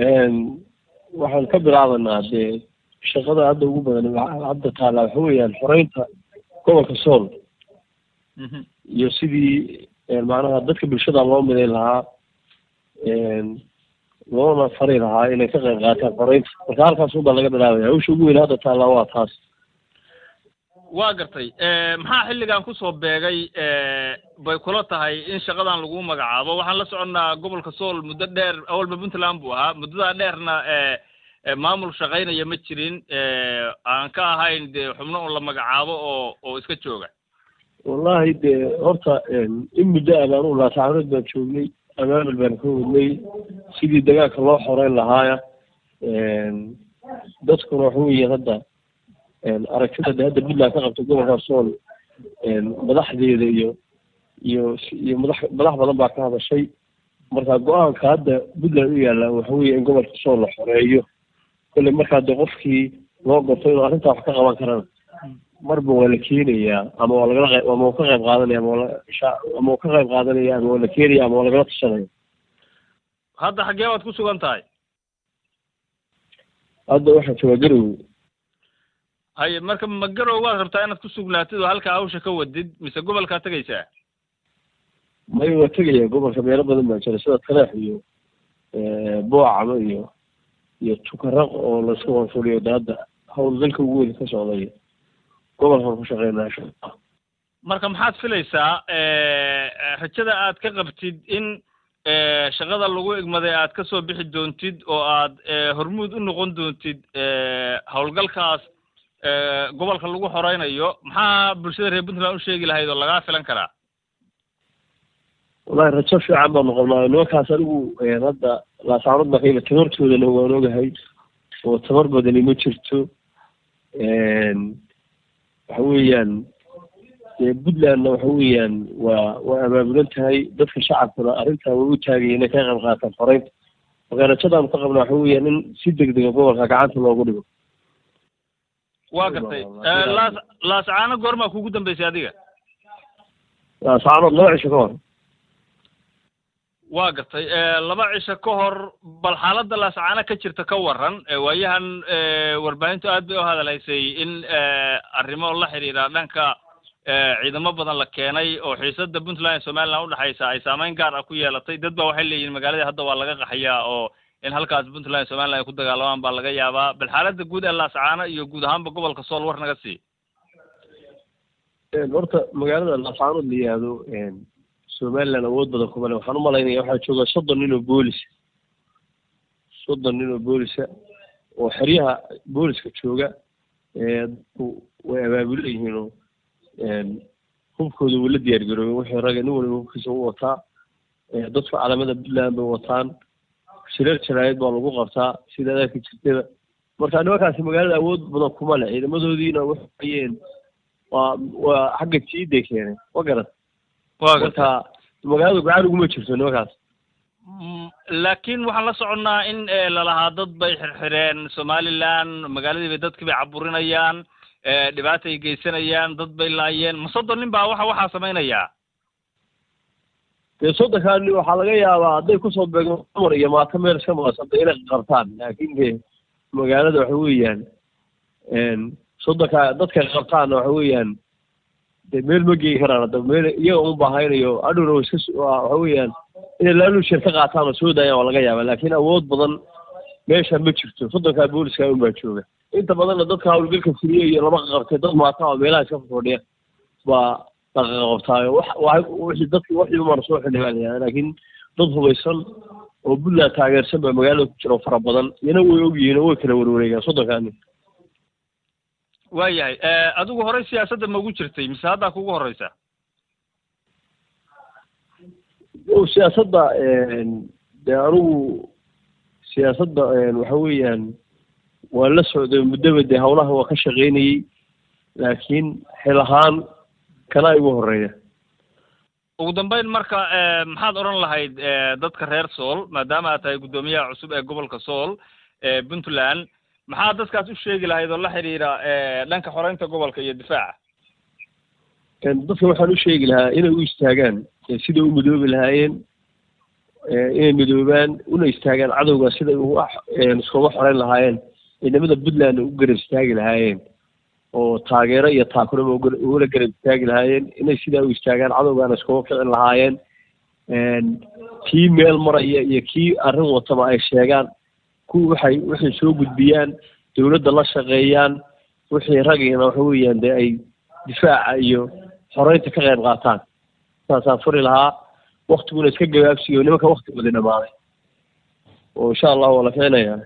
waxaan ka bilaabanaa dee shaqada hadda ugu badan hadda taala waxa weeyaan xoreynta gobolka sool iyo sidii macnaha dadka bulshada loo miday lahaa loona fari lahaa inay ka qayb qaataan xoreynta marka halkaas unbaa laga bilaabaya hawsha ugu weyn hadda taallaa waa taas waa gartay maxaa xilligan kusoo beegay bay kula tahay in shaqadan lagu magacaabo waxaan la soconnaa gobolka sool muddo dheer awalba puntland buu ahaa muddadaa dheerna maamul shaqaynaya ma jirin aan ka ahayn dee xubno un la magacaabo oo oo iska jooga wallahi dee horta in muddo ah baan u laasacanood baan joognay amaamil baan ka wadnay sidii dagaalka loo xoreyn lahaaya dadkuna waxa weeye hadda aragtida de hadda puntland ka qabta gobolka sool madaxdeeda iyo iyo iyo madax madax badan baa ka hadashay marka go-aanka hadda puntland u yaalla waxa weeye in gobolka sool la xoreeyo kolle markaa de qofkii loo gorto inuu arrintaa wax ka qaban karana marba waa la keenayaa ama waa lagala qayb ama waa ka qayb qaadanaya ama waa ama waa ka qayb qaadanaya ama waa la keenaya ama waa lagala tashanaya hadda xaggee waad ku sugan tahay hadda waxaa joogaa garowe haye marka ma garow waad rabtaa inaad ku sugnaatid oo halkaa hawsha ka wadid mise gobolkaa tegaysaa maya waa tegaya gobolka meelo badan baa jira sida taleex iyo boocama iyo iyo tukaraq oo laisku wanfuliyo de hadda hawl dalka ugu weyn ka socday gobolkan ku shaqeynaa marka maxaad filaysaa rajada aad ka qabtid in shaqada lagu egmaday aad ka soo bixi doontid oo aad hormuud u noqon doontid howlgalkaas gobolka lagu xoreynayo maxaa bulshada reer puntland u sheegi lahayd oo lagaa filan karaa wallahi rajo fiican baan noqonnaa nimankaas anigu hadda laasaanood baa kayla tabartoodana waan ogahay oo tabar badani ma jirto waxa weeyaan dee puntlandna waxa weeyaan waa waa abaabulan tahay dadka shacabkuna arrintaa way u taagaya inay ka qayb qaataan xoreynta marka rajadaanu ka qabnaa waxa weeyaan in si degdega gobolka gacanta loogu dhigo waa gartay laas laascaano goormaa kugu dambeysay adiga laasaanood laba cisho ka hor waa gartay laba cisho ka hor bal xaaladda laascaano ka jirta ka waran waayahan warbaahintu aad bay u hadalhaysay in arrimo la xidhiidha dhanka ciidamo badan la keenay oo xiisada puntland iyo somaliland udhexaysa ay saameyn gaar ah ku yeelatay dad ba waxay leeyihin magaaladii hadda waa laga qaxayaa oo in halkaas puntland iyo somaliland ay ku dagaalamaan baa laga yaabaa bal xaaladda guud ee laascaano iyo guud ahaanba gobolka sool war naga sii horta magaalada laascaanood la yihahdo somaliland awood badan kuma le waxaan umalaynaya waxaa jooga soddon nin oo boolisa soddon nin oo boolisa oo xeryaha booliska jooga dadku way abaabulan yihiin oo hubkooda wuu la diyaar garoobay wixii raga nin waliba hubkiisa u wataa dadku calamada puntland bay wataan shireer jaraayad baa lagu qabtaa sida adaarka jirtada marka nimankaasi magaalada awood badan kuma le ciidamadoodiina waxayeen waa waa xagga jiiday keeneen ma garan marka magaalada gacan uguma jirto nimankaas laakiin waxaan la soconnaa in lalahaa dad bay xirxireen somaliland magaaladii bay dadkii bay caburinayaan dhibaatay geysanayaan dad bay laayeen ma soddon nin baa waxa waxaa samaynayaa dee soddonkaa nin waxaa laga yaabaa hadday kusoo beegmo dumar iyo maato meel iska maqasanta inay qabtaan laakiin de magaalada waxa weeyaan soddonkaa dadka qabtaanna waxa weeyaan de meel ma geyi karaan hadda meel iyaga un baahaynayo adhowna wa iska waxa weeyaan inay laalushir ka qaataan oo soo daayaan waa laga yaaba laakiin awood badan meesha ma jirto soddonkaa booliska un baa jooga inta badanna dadka hawlgalka fuliye iyo lama qabtay dad maata oo meelaha iska fadhiya baa laqaqabtaayo wax wixii dadki waxii umana soo xildhibaanaya laakiin dad hubaysan oo puntland taageersan baa magaalada ku jira oo fara badan iyana way ogyihiin oo way kala warwareegaan soddonkaa nin waayahay adigu horey siyaasadda ma ugu jirtay mise haddaa kugu horeysa o siyaasadda dee anigu siyaasadda waxa weeyaan waan la socday muddaba dee hawlaha waa ka shaqaynayey laakiin xil ahaan kana igu horeeya ugu dambeyn marka maxaad odhan lahayd dadka reer sool maadaama aad tahay guddoomiyaha cusub ee gobolka sool puntland maxaa dadkaas u sheegi lahayd oo la xidhiidha dhanka xoreynta gobolka iyo difaaca dadka waxaan u sheegi lahaa inay u istaagaan siday u midoobi lahaayeen inay midoobaan una istaagaan cadowga siday uga iskuma xoreyn lahaayeen ciidamada puntland u garab istaagi lahaayeen oo taageero iyo taakuraba ugula garab istaagi lahaayeen inay sidaa u istaagaan cadowgaana iskuma kicin lahaayeen kii meel maraya iyo kii arrin wataba ay sheegaan kuwa waxay waxay soo gudbiyaan dawladda la shaqeeyaan wixii ragiina waxa weeyaan dee ay difaaca iyo xoreynta ka qayb qaataan saasaan furi lahaa waktiguna iska gabaabsiyo nimanka waktigooda dhamaaday oo insha allah waa la keenayaa